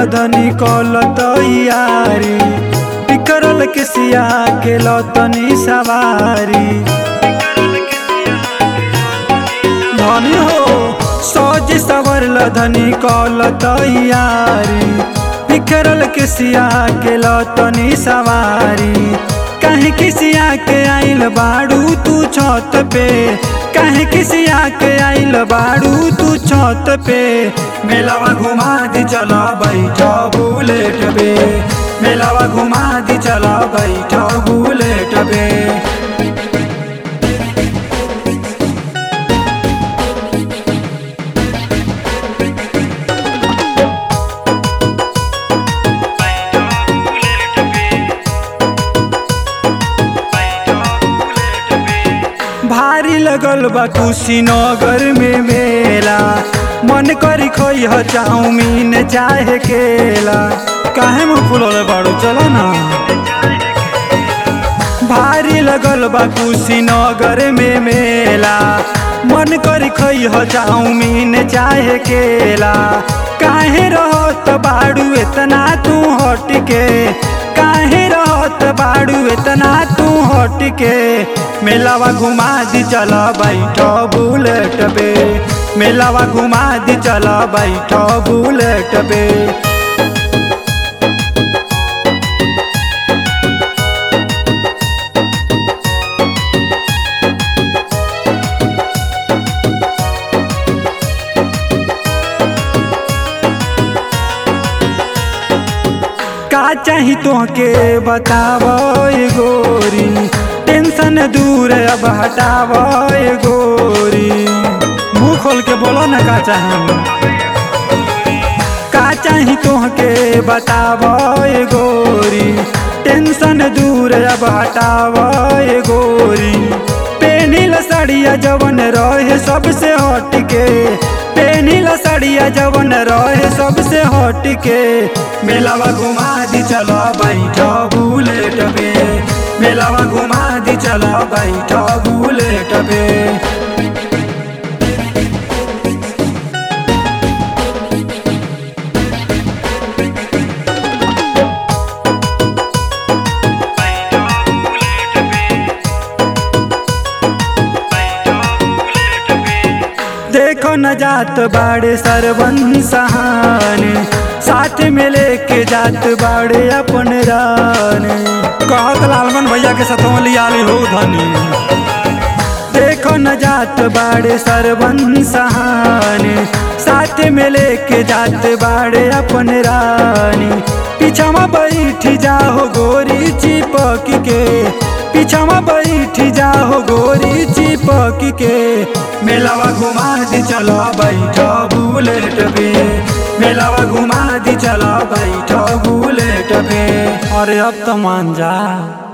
धनी कल तैयारी बिकरल के सिया के लतनी सवारी धनी हो सोज सवरल धनी कल तैयारी बिखरल के सिया के लतनी सवारी कहीं किसिया के आइल बाड़ू तू छत पे कहीं किसिया के आइल बाड़ू तू छत पे मेलावा घुमा दी चला बैठा बुलेट पे मेलावा घुमा दी चला बैठा बुलेट पे भारी लगल बा कुशीनगर में मेला मन करी खोई ह चाउमीन चाहे केला काहे मुँह फुलौले बाड़ू चलो ना भारी लगल बा कुशीनगर में मेला मन करी खोई ह चाउमीन चाहे केला काहे रहत बाड़ू इतना तू हट के काहे रहत बाड़ू इतना तू हट के मेलावा घुमा दी चला बैठ बुलेट पे मेलावा घुमा दी चला बैठ बुलेट पे का चाही तोहके बताव गोरी टेंशन दूर अब हटाव गोरी मुंह खोल के बोलो ना का चाही का चाही तोहके बताव गोरी टेंशन दूर अब हटाव गोरी पेनिल साड़िया जवन रहे सबसे हट के पेनिल साड़िया जवन रहे सबसे हट के मेलावा घुमा दी चलो बैठ बुलेट पे मेलावा घुमा दी चलो बैठ बुलेट पे देखो न जात बाड़े सरवन सहाने साथ में लेके जात बाड़े अपन राने कहत लालमन भैया के साथ लिया ले हो धनी देखो न जात बाड़े सरवन सहाने साथ में लेके जात बाड़े अपन रानी पीछा बैठ जाओ गोरी चिपक के पीछा बैठ जाओ गोरी चिपक के मेलावा घुमा दी चलो बैठ बुलेट पे मेलावा घुमा दी चलो बैठ बुलेट पे अरे अब तो मान जा